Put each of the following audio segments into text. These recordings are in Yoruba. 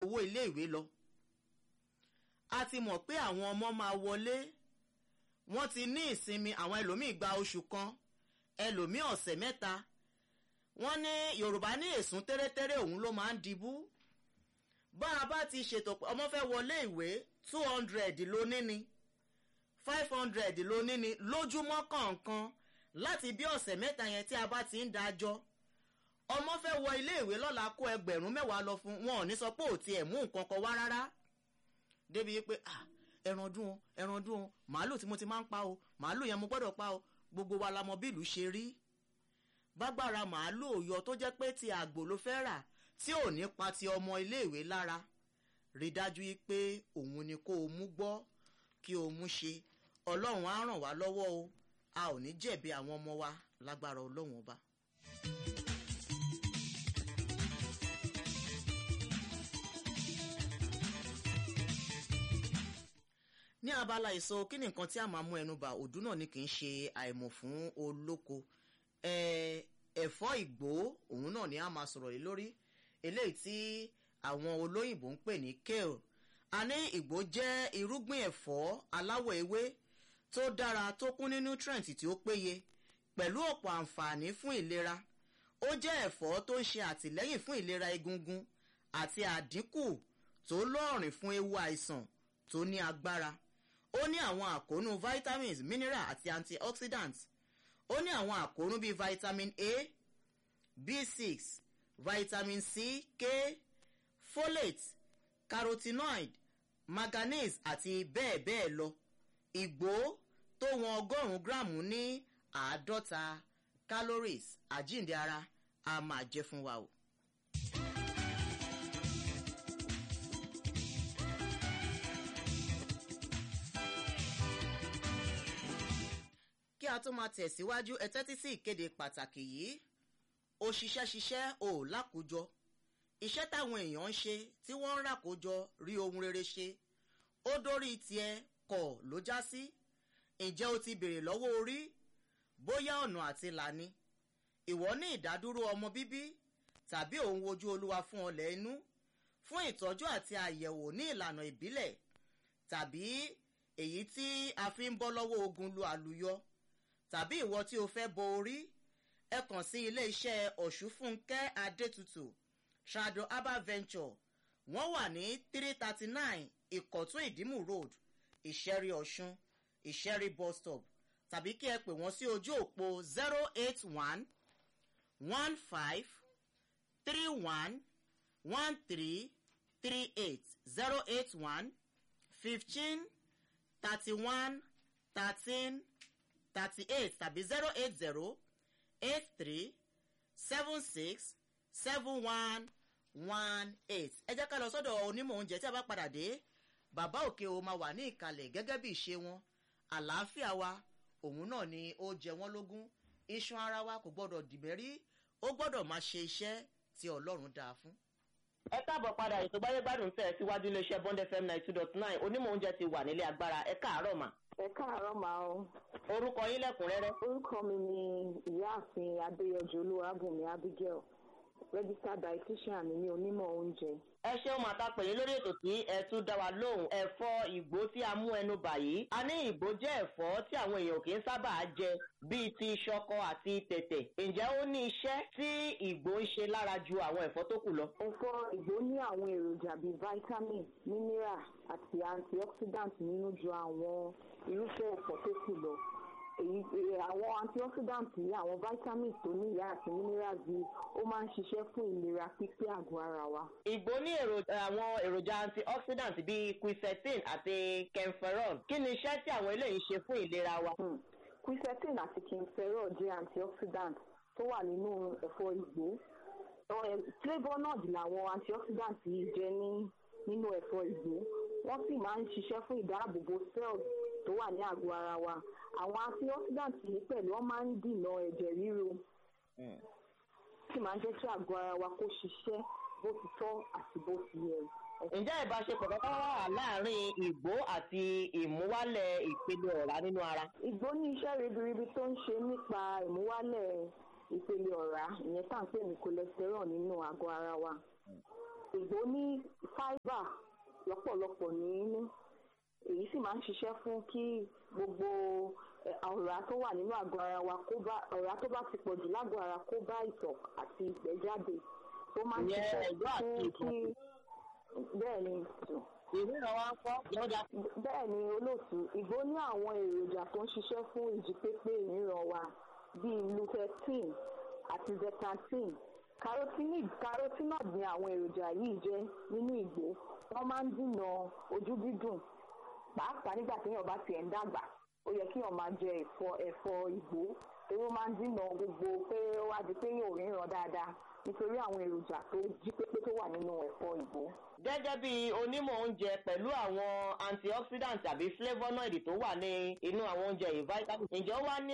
owó iléèwé lọ a ti mọ̀ pé àwọn ọmọ máa wọlé wọ́n ti ní ìsinmi àwọn ẹlòmíì gba oṣù kan ẹlòmíì ọ̀sẹ̀ mẹ́ta wọ́n ní yorùbá ní èsùn tẹ́rẹ́tẹ́rẹ́ òun ló máa ń dibú bá a bá ti ṣètò pé ọmọ fẹ́ wọlé ìwé two hundred ló níni five hundred ló níni lójúmọ́ kọ̀ọ̀kan láti bí ọ̀sẹ̀ mẹ́ta yẹn tí a bá ti ń dájọ́ ọmọ fẹ́ wọ ilé ìwé lọ́la kó ẹgbẹ̀rún mẹ́wàá lọ fún wọn ò ní sọ pé ò tiẹ̀ mú nǹkan kan wá rárá débi pé ẹran dún o ẹran dún o màálù tí mo ti máa ń pa o màálù yẹn mo gbọ́dọ̀ pa o gbogbo wa la mọ bí ìlú ṣe rí bágbára màálù òyọ tó jẹ́ pé ti àgbò ló fẹ́ rà tí ò ní pa ti ọmọ iléèwé lára rí dájú pé òun ni kó o mú gbọ́ kí o mú ṣe ọlọ́run á ràn wá lọ́wọ́ o a ò ní jẹ̀bi àwọn ọmọ wa lágbára ọlọ́run ọba. ní abala ìsọ kí ni nǹkan tí a máa mú ẹnu bà òdú náà ni kì í ṣe àìmọ̀ fún olóko ẹ̀fọ́ ìgbó òun náà ni a máa sọ̀rọ̀ lé lórí eléyìí tí àwọn olóyìnbó ń pè ní kale a ní ìgbó jẹ́ irúgbìn ẹ̀fọ́ aláwọ̀ ewé tó dára tó kún ní nutrient tí ó péye pẹ̀lú ọ̀pọ̀ àǹfààní fún ìlera ó jẹ́ ẹ̀fọ́ tó ń ṣe àtìlẹ́yìn fún ìlera egungun àti àdínkù tó lọ́ọ̀rìn fún ewu àìsàn tó ní agbára ó ní àwọn àkóónú vitamins mineral àti antioxidants ó ní àwọn àkóónú bíi vitamin a b6 vitamin c k folate carotenoid manganese àti bẹ́ẹ̀ bẹ́ẹ̀ lọ ìgbó tó wọn ọgọ́rùn-ún gíráàmù ní àádọ́ta calories àjíǹde ara a máa jẹ́ fún wa o. kí a tó máa tẹ̀síwájú ẹ tẹ́tí sí ìkéde pàtàkì yìí òṣìṣẹ́ ṣiṣẹ́ ò lákòójọ iṣẹ́ táwọn èèyàn ń ṣe tí wọ́n ń ràkójọ rí ohun rere ṣe ó dórí tiẹ̀ kọ̀ ló já sí ǹjẹ́ o ti béèrè lọ́wọ́ orí bóyá ọ̀nà àti làní ìwọ ní ìdádúró ọmọ bíbí tàbí òun wojú olúwa fún ọlẹ̀ inú fún ìtọ́jú àti àyẹ̀wò ní ìlànà ìbílẹ̀ tàbí èyí tí a fi ń bọ́ lọ́wọ́ ogun lu àlùyọ tàbí ìwọ tí o fẹ́ bo orí ẹ kàn sí ilé iṣẹ́ ọ̀ṣunfúnkẹ́ adétutù trado herbal venture wọ́n wà ní three thirty nine ìkọ̀tún ìdímù road ìṣẹ́rí ọ̀ṣun ìṣẹ́rí bus stop tàbí kí ẹ pè wọ́n sí ojú òpó zero eight one one five three one one three three eight zero eight one fifteen thirty one thirteen thirty eight tàbí zero eight zero eight three seven six seven one one eight ẹ jẹ́ ká lọ sọ́dọ̀ onímọ̀ oúnjẹ tí a bá padà dé bàbá òkè o máa wà ní ìkàlẹ̀ gẹ́gẹ́ bí ìṣe wọn àlàáfíà wa òun náà ni ó jẹ wọ́n lógún iṣan ara wa kò gbọ́dọ̀ dìbẹ́rí ó gbọ́dọ̀ máa ṣe iṣẹ́ tí ọlọ́run dáa fún. ẹ káàbọ̀ padà ètò gbáyégbádùn tẹ̀ síwájú iléeṣẹ́ bond fm ninety two dot nine onímọ̀ oúnjẹ ti wà nílé agbára ẹ káàárọ̀ mà. ẹ káàárọ̀ máa o. orúkọ yín lẹ́kùnrẹ́rẹ́. orúkọ mi ni ìyáàfin adéyọjú olúwàbùnmi abigail registered dietitian mi ní onímọ̀ oúnjẹ. ẹ ṣeun màtá pè yín lórí ètò tí ẹ tún dá wa lóhùn ẹ̀fọ́ ìgbó tí a mú ẹnu bà yìí. a ní ìgbó jẹ́ ẹ̀fọ́ tí àwọn èèyàn kì í sábà jẹ bíi ti ṣọkọ àti tẹ̀tẹ̀. ǹjẹ́ ó ní iṣẹ́ tí ìgbó ń ṣe lára ju àwọn ẹ̀fọ́ tó kù lọ? ẹ̀fọ́ ìgbó ní àwọn èròjà bíi vitamin mineral àti antioxidant nínú ju àwọn irúfẹ́ ẹ̀fọ́ tó kù lọ èyí àwọn antioxidant yìí àwọn vitamins tó ní ìyá àti minerals yìí ó máa ń ṣiṣẹ́ fún ìlera pípé àgọ́ ara wa. ìgbó ní àwọn èròjà antioxidant bíi quercetin àti kenferol kí ni iṣẹ́ tí àwọn eléyìí ṣe fún ìlera wa. quercetin àti kenferol jẹ́ antioxidant tó wà nínú ẹ̀fọ́ ìgbó flavonoid làwọn antioxidant yìí jẹ́ ní nínú ẹ̀fọ́ ìgbó wọ́n sì máa ń ṣiṣẹ́ fún ìdáàbòbò cells tó wà ní àgọ́ ara wa àwọn antioxidant yìí pẹ̀lú wọ́n máa ń dìnà ẹ̀jẹ̀ ríro sì máa ń jẹ́ kí àgọ́ ara wa kó ṣiṣẹ́ bó ti tọ́ àti bó ti yẹ. ǹjẹ́ ìbáṣepọ̀ kankan wà láàárín ìgbó àti ìmúwálẹ̀ ìpele ọ̀rá nínú ara? ìgbó ní iṣẹ́ ribiribi tó ń ṣe nípa ìmúwálẹ̀ ìpele ọ̀rá ìyẹn tá à ń pè ní cholesterol nínú àgọ́ ara wa. ìgbó ní fibre lọ́pọ̀lọpọ̀ nínú èyí sì máa ń ṣiṣẹ́ fún kí gbogbo ọ̀rá tó wà nínú àgọ́ ara wa kó bá ọ̀rá tó bá ti pọ̀ jù lágọ̀ ara kó bá ìtọ̀ àti ìgbẹ́ jáde tó máa ń ṣiṣẹ́ fún kí bẹ́ẹ̀ ni ìríran wa ń kọ́ lọ́dà. bẹ́ẹ̀ ni olóòtú ìgbó ní àwọn èròjà tó ń ṣiṣẹ́ fún ìjípépé ìríran wa bíi lutein àti zeaxanthin carotenoid carotenoid ni àwọn èròjà yìí jẹ́ nínú ìgbó wọ́n máa ń dènà ojú dídùn pàápàá nígbà téèyàn bá tiẹ̀ ń dàgbà ó yẹ kéèyàn máa jẹ ẹ̀fọ́ ẹ̀fọ́ ìgbó torí ó máa ń dènà gbogbo pé ó wá di pé yóò ríran dáadáa nítorí àwọn èròjà tó jí pépé tó wà nínú ẹ̀fọ́ ìgbó. gẹ́gẹ́ bí onímọ̀ oúnjẹ pẹ̀lú àwọn antioxidant tàbí flavonoid tó wà ní inú àwọn oúnjẹ yìí vitamin ǹjẹ́ ó wá ní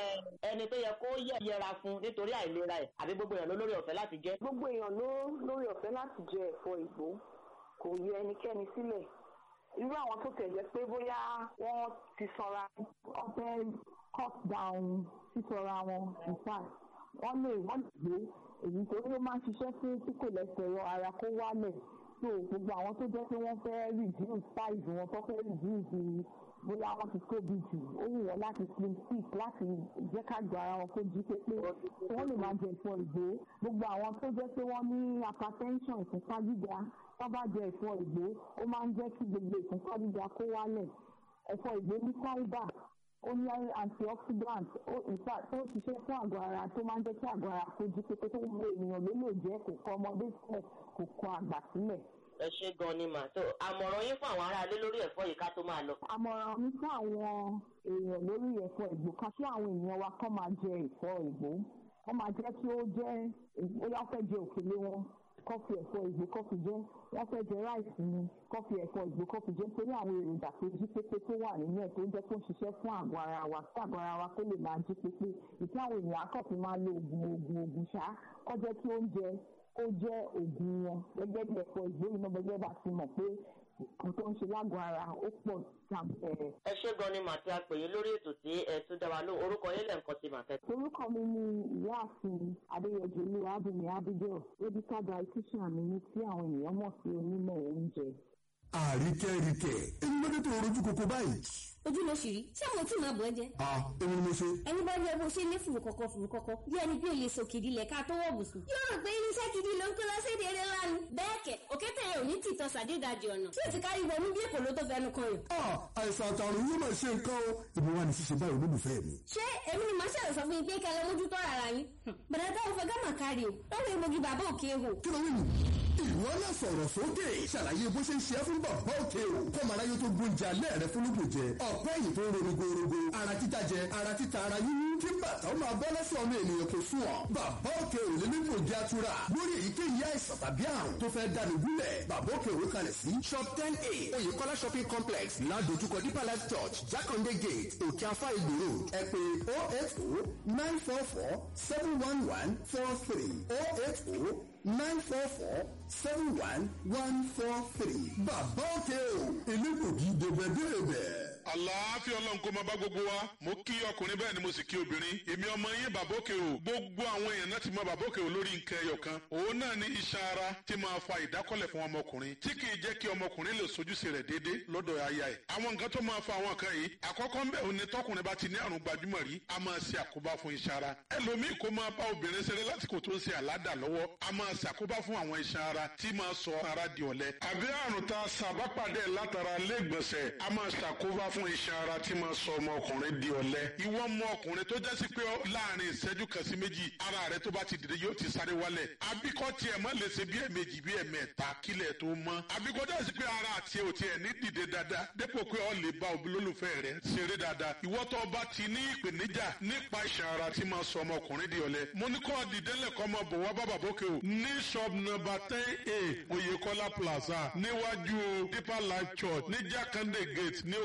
ẹni tó yẹ kó yẹra fún nítorí àìlera ẹ̀ àbí gbogbo èèyàn ló lórí ọ̀fẹ́ láti jẹ. gbogbo èèyàn ló lórí ọ̀fẹ́ láti jẹ ẹ̀fọ́ ìgbó kò yẹ ẹnikẹ́ni sílẹ̀ irú àwọn tó tẹ̀ jẹ́ pé bóyá wọ́n ti sanra wọ́n fẹ́ cut down sísanra wọn in fact wọ́n lè wọ́n lè gbé èyí tó ló máa ń ṣiṣẹ́ fún tí kò lẹ́sẹ̀rọ ara kó wálẹ̀ so gbogbo àwọn tó jẹ́ pé wọ́n fẹ́ reduce size wọn tó fẹ́ reduce bóyá wọ́n ti tóbi jù ó wù wọ́n láti slim fit láti jẹ́ ká gba ara wọn kó jí pépé wọ́n lè máa jẹ ẹ̀fọ́ ìgbó gbogbo àwọn tó jẹ́ pé wọ́n ní hypertension ìfúnpá gíga wọ́n bá jẹ ẹ̀fọ́ ìgbó ó máa ń jẹ́ kí gbogbo ìfúnpá gíga kó wálẹ̀ ẹ̀fọ́ ìgbó ní fibre ó ní antioxidant ó ìfà tó ṣiṣẹ́ fún àgọ́ ara tó máa ń jẹ́ kí àgọ́ ara kó jí pépé tó gbogbo ènìyàn ló lè jẹ́ kò kọ ọmọdé sílẹ̀ kò kọ àgbà sílẹ̀. ẹ ṣe gan ni mà tó àmọ̀ràn yín fún àwọn aráalé lórí ẹ̀fọ́ yìí ká tó máa lọ. àmọ̀ràn mi fún àwọn èèyàn lórí ẹ̀fọ́ ìgbó kan sí àwọn èèyàn wa kọ́ máa jẹ ẹ̀fọ́ ìgbó wọ́n máa jẹ́ kí ó jẹ́ bóyá fẹ́ jẹ òkèlè wọn kọ́fì ẹ̀fọ́ ìgbó kọ́fì jẹ́ wọ́n fẹ́ jẹ ráìsì ni kọ́fì ẹ̀fọ́ ìgbó kọ́fì jẹ́ nítorí àwọn èròjà tó jí pépé tó wà nínú ẹ̀ tó ń jẹ́ kó ń ṣiṣẹ́ fún àgọ́ ara wa kí àgọ́ ara wa kó lè máa jí pépé ìtí àwọn èèyàn akọ́fì máa lo oògùn oògùn oògùn ṣá kọ́ jẹ́ kí oúnjẹ ó jẹ́ oògùn wọn gẹ́gẹ́ bí ẹ̀fọ́ ìgbó yìí náà gẹ́gẹ́ bá ti mọ̀ pé nǹkan tó ń ṣe lágọ̀ọ́ ara ó pọ̀ jàǹfẹ̀rẹ̀. ẹ ṣé gan ni màtí a pè yín lórí ètò tí ẹ tún dá wa lóhùn orúkọ yín lẹ́ǹkan sí màtẹ́. orúkọ mi ni ìyáàfin adéyẹjọ olúwa abúlé abigail medical dietitian mi ní tí àwọn ènìyàn mọ̀ sí onímọ̀ oúnjẹ. àríkẹ́ríkẹ́ èmi ló dé tó rojú koko báyìí. ojú ló ṣì rí ṣé àwọn tí màá bọ̀ ẹ́ jẹ́. a èmi ni mo ṣe. ẹni bá yẹ bó ṣe ní fùrù kọ̀kọ̀ fùrù kọ̀kọ̀ bí ẹni bí olè sọ kìdí lẹ̀ ká tó wọ̀ bùsùn. yóò rò pé irinṣẹ́ gidi ló ń kó lọ sí èdè eré ńlá ni. bẹ́ẹ̀ kẹ̀ òkété yẹn ò ní tìtọ́ sàdédàjì ọ̀nà tí ò ti kárí wọnú bí èkó ló tó fẹnu kan yàn. a àìsàn àtàrùn yóò máa ṣe nǹkan o èmi wà ní ṣíṣe báyìí olólùfẹ́ mi. ṣé èmi ni màá ṣàlẹ̀ sọ fún yín pé kẹlẹ́ mójútó ara yín. bẹ̀rẹ̀ táwọn fẹ́ gámà kárí o lọ́wọ́ egbògi bàbá òkè hò. kí ló wí nù. ìwọ náà sọ̀rọ̀ sókè ṣàlàyé bó ṣe ń ṣe é fún bàbá òkè o kọ́mọ aráyé tó gbóúnjẹ alẹ́ rẹ fún lóògùn jẹ ọ̀pẹ́ yìí tó ń ro rogorogo ara títa jẹ ara títa ara yíyún kí bàtà ó máa bọ́ lọ́sọ̀ ọmọ ènìyàn kò sùn ọ́ bàbá òkè ò lè ní gbòógì atura lórí èyíkéyìí àìsàn tàbí àrùn tó fẹ́ dànù gúnlẹ̀ bàbá òkè òwe kalẹ̀ sí shop ten a oyèkọ́lá shopping complex ládojúkọ deeper life church jákàndé gate òkè afá ìgbò road ẹ pè oh eight oh nine four four seven one one four three oh eight oh nine four four seven one one four three bàbá òkè o elégbògi dèbẹ̀dèbẹ̀ àlàáfíà ọlọ́run kó máa bá gbogbo wa mo kí ọkùnrin bẹ́ẹ̀ ni mo sì kí obìnrin èmi ọmọ yín bàbókè o gbogbo àwọn èèyàn náà ti mọ bàbókè o lórí nǹkan ẹyọ kan òun náà ní iṣan ara tí máa fa ìdákọ́lẹ̀ fún ọmọkùnrin tí kì í jẹ́ kí ọmọkùnrin lè sojúṣe rẹ̀ déédé lọ́dọ̀ aya ẹ̀ àwọn nǹkan tó máa fa àwọn kan yìí àkọ́kọ́ ńbẹ̀ òun ni tọkùnrin bá ti ní àrùn gbajúmọ̀ rí a máa ṣe àkóbá fún iṣan ara ẹlòmíì kó máa bá obìnrin ṣeré lásìkò tó ń ṣe àládà lọ́wọ́ a máa ṣàkóbá fún àwọn iṣan ara tí máa sọ ara di ọ̀lẹ àbí àrùn tá a ṣàbápàdé látara lẹ́gbọ̀nsẹ̀ a máa ṣàkóbá fún iṣan ara tí máa sọ ọmọkùnrin di ọ̀lẹ. ìwọ ọmọ ọkùnrin tó jẹ́ sí pé láàrin ìṣẹ́jú kan sí méjì ara rẹ tó bá ti dìde yóò ti sáré wálẹ̀. abíkọ́ tiẹ̀ má lè ṣe bí ẹ̀mejì bí ẹ̀mẹ́ta kílẹ̀ tó mọ́. abíkọ́ jẹ́ sí pé ara àti ò tiẹ̀ ní dìde dáadáa dépò pé ọ lè bá olólùfẹ́ rẹ ṣeré dáadáa. ìwọ tó bá ti ní ìpèníjà nípa iṣan ara tí máa sọ ọmọkùnrin di ọ̀lẹ. mo ní kọ́ dìdẹ́lẹ̀ kọ́ máa bọ̀ wá bàbà bókè o. ní shop number ten a Oyèkọ́lá plaza níwájú deeper life church ní Jákàndé gate ní òkè apá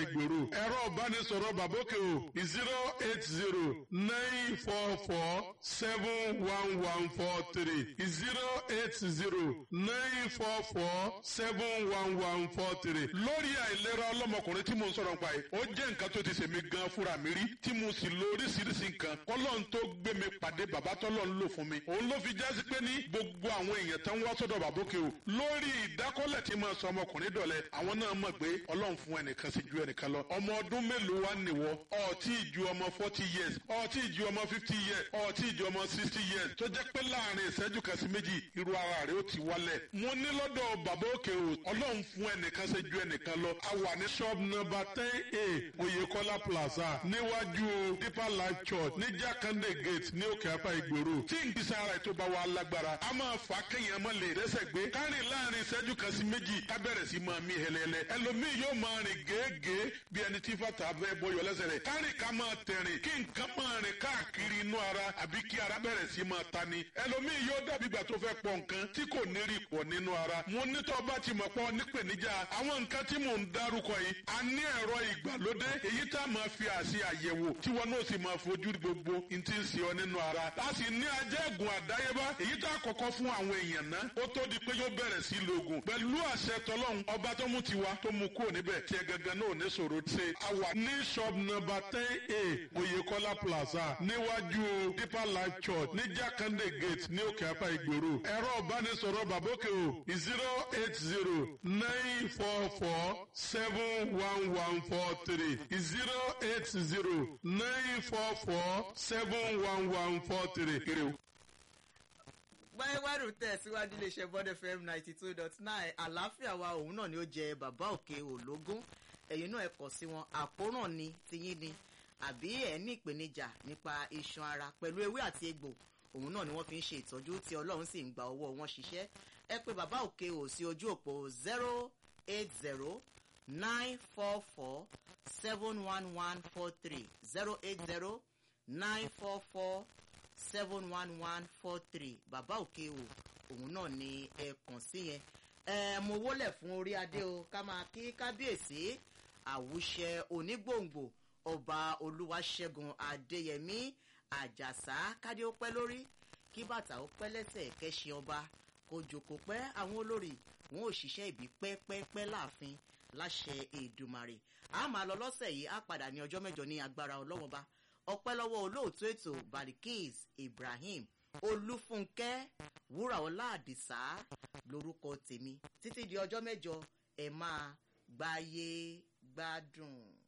ìgboro ẹ̀rọ ìbánisọ̀rọ̀ bàbókè o zero eight zero nine four four seven one one four three zero eight zero nine four four seven one one four three lórí àìlera ọlọ́mọkùnrin tí mo ń sọ̀rọ̀ nípa yìí ó jẹ́ nǹkan tó ti ṣèmi gan fúnra mi rí tí mo sì lo oríṣiríṣi nǹkan kọ́lọ́n tó gbé mi pàdé bàbá tọ́lọ́ ń lò fún mi òun ló fi jásí pé ní gbogbo àwọn èèyàn tán wá sọ́dọ̀ bàbókè o lórí ìdákọ́lẹ̀ tí máa sọ ọmọkùnrin dọ̀lẹ́ àwọn náà mọ̀ pé ọlọ́run fún ẹnìkan sí ju ẹnìkan lọ ọmọ ọdún mélòó wá nìwọ ọtí ju ọmọ forty years ọtí ju ọmọ fifty years ọtí ju ọmọ sixty years tó jẹ́ pé láàrin ìṣẹ́jú kan sí méjì irú ara rẹ̀ ó ti wálẹ̀ mo ní lọ́dọ̀ bàbá òkè o ọlọ́run fún ẹnìkan sí ju ẹnìkan lọ a wà ní shop number ten a oyekola plaza níwájú deeper life church ní jákàndé gate ní òkè apá ìgboro tí n kìí sára ètò bá wa lágbára a máa fà á kéèyàn mọ́ lè rẹ́sẹ̀ gbé kárìn láàrin ìṣẹ́jú kan sí méjì ká bẹ̀rẹ̀ sí máa mí hẹlẹ́lẹ́ ẹlòmíì yóò máa rìn gèégèé bí ẹni tí fàtà bẹ́ bọyọ̀ lẹ́sẹ̀ rẹ̀ kárìn ká máa tẹ̀rìn kí nǹkan máa rìn káàkiri inú ara àbí kí ara bẹ̀rẹ̀ sí máa ta ni ẹlòmíì yóò dàbí ìgbà tó fẹ́ pọ̀ nǹkan tí kò ní rí pọ̀ nínú ara mo nítọ́ bá ti mọ̀ pọ̀ nípèníjà àwọn nǹkan tí mò ń dárúkọ yìí a ní ẹ̀rọ ìgbàlódé èyí tá a máa fi àṣì àyẹ̀wò tí wọn náà sì máa fojú gbogbo n ti ń ṣe ọ nínú ara a sì ní ajẹ́gùn àdáyébá èyí tá a kọ́kọ́ fún àwọn èèyàn náà ó tó di pé yóò bẹ̀rẹ̀ sí lògùn pẹ̀lú àṣẹ tọlọ́hun ọba tó mú tiwa tó mú kúrò níbẹ̀ tí ẹ gangan náà ní sòro ṣe a wà ní shop number ten a oyekola plaza níwájú deeper life church ní jákàndé gate ní òkè apá ìgboro ẹ̀rọ ìbánisọ̀rọ̀ bàbókè o zero eight zero nine four four seven one one four three zero eight zero nine four four seven one one four three kiri o gbáyéwárù tẹ̀síwájú iléeṣẹ́ bond fm ninety two dot nine àlàáfíà wa òun náà ni ó jẹ bàbá òkè ológún ẹ̀yin náà ẹ kọ̀ sí wọn àkóràn ni tiyín ni àbí ẹ̀ ní ìpèníjà nípa iṣan ara pẹ̀lú ewé àti egbò òun náà ni wọ́n fi ń ṣe ìtọ́jú tí ọlọ́run sì ń gba ọwọ́ wọn ṣiṣẹ́ ẹ pé bàbá òkè ò sí ojú òpó zero eight zero nine four four seven one one four three zero eight zero nine four four seven one one four three bàbá òkè o òun náà ni ẹ kàn sí yẹn ẹ mo wólẹ̀ fún orí adé o ká máa kí kábíyèsí àwùṣẹ onígbòǹgbò ọba olúwaṣẹ́gun adéyẹmí àjàsá kádé ó pẹ́ lórí kí bàtà ó pẹ́ lẹ́sẹ̀ kẹ́sì ọba kó jòkó pẹ́ àwọn olórí wọn ò ṣiṣẹ́ ìbí pẹ́pẹ́pẹ́ láàfin láṣẹ èdùmàrè a máa lọ lọ́sẹ̀ yìí á padà ní ọjọ́ mẹ́jọ ní agbára ọlọ́wọ́n bá ọpẹ́ lọ́wọ́ olóòtú ètò balikis ibrahim olúfúnkẹ́ wúràọlá àdìsá lórúkọ tèmi títí di ọjọ́ mẹ́jọ ẹ máa gbáyé gbádùn.